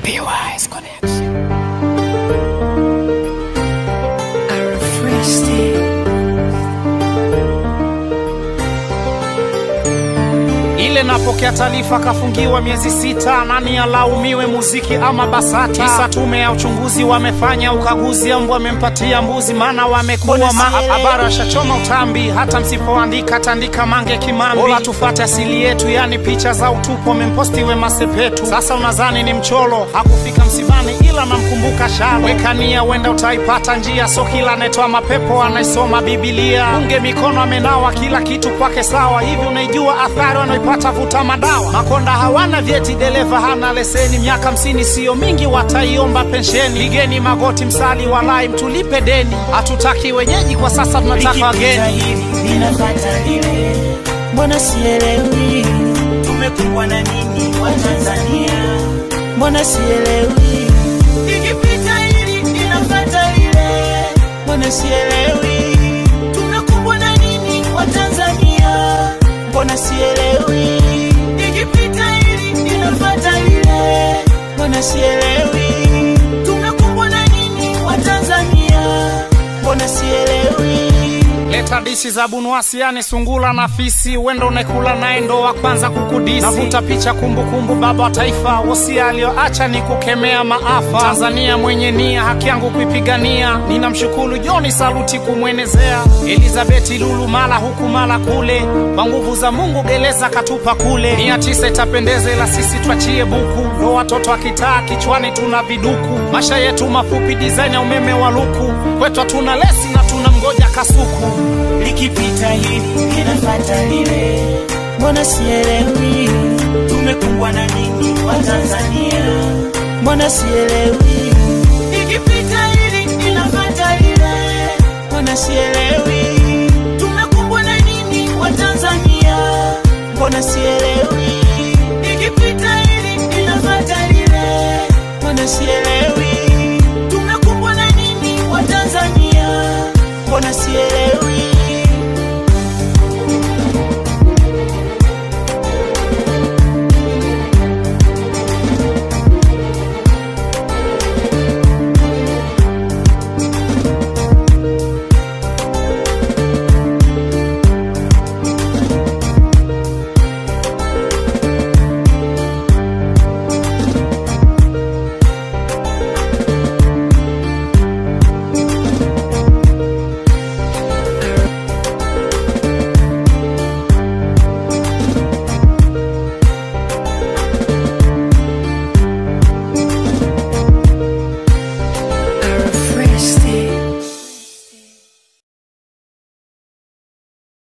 PY's Connection. ile napokea taarifa kafungiwa miezi sita, nani alaumiwe, muziki ama BASATA? Kisa tume ya uchunguzi wamefanya ukaguzi, ambwa wamempatia mbuzi, maana wamekuwa maabara, washachoma utambi. Hata msipoandika tandika mange kimambi, bora tufate asili yetu, yani picha za utupu wamemposti Wema Sepetu. Sasa unadhani ni mcholo, hakufika msibani, ila namkumbuka shalo. Weka nia, wenda utaipata njia, so kila anayetoa mapepo anaisoma Bibilia. Unge mikono amenawa, kila kitu kwake sawa. Hivi unaijua athari wanaipata vuta madawa? Makonda hawana vyeti, dereva hana leseni, miaka hamsini siyo mingi, wataiomba pensheni. Pigeni magoti, msali walai, mtulipe deni. Hatutaki wenyeji kwa sasa, tunataka Likipita wageni. hili linafata lile, mbona sielewi tumekumbwa na nini wa Tanzania? Mbona sielewi likipita hili linafata lile, mbona sielewi tumekumbwa na nini wa Tanzania? Mbona sielewi likipita hili linafata lile, mbona sielewi tumekumbwa na nini wa Tanzania? Mbona sielewi Leta dishi za bunuasi, yani sungula na fisi, wendo unekula naye ndo wa kwanza kukudisi. Navuta picha kumbukumbu, baba wa taifa, wosia aliyoacha ni kukemea maafa. Tanzania mwenye nia, haki yangu kuipigania, ninamshukuru Joni Saluti kumwenezea. Elizabeti Lulu mala huku mala kule, kwa nguvu za Mungu gereza katupa kule. Mia tisa itapendeza, ila sisi twachie buku, ndo watoto wa kitaa, kichwani tuna viduku. Masha yetu mafupi, design ya umeme wa luku, kwetu hatuna lesi na tuna mgoja kasuku. likipita hili linafata lile, mbona sielewi tumekumbwa na nini wa Tanzania? Mbona sielewi likipita hili linafata lile, mbona sielewi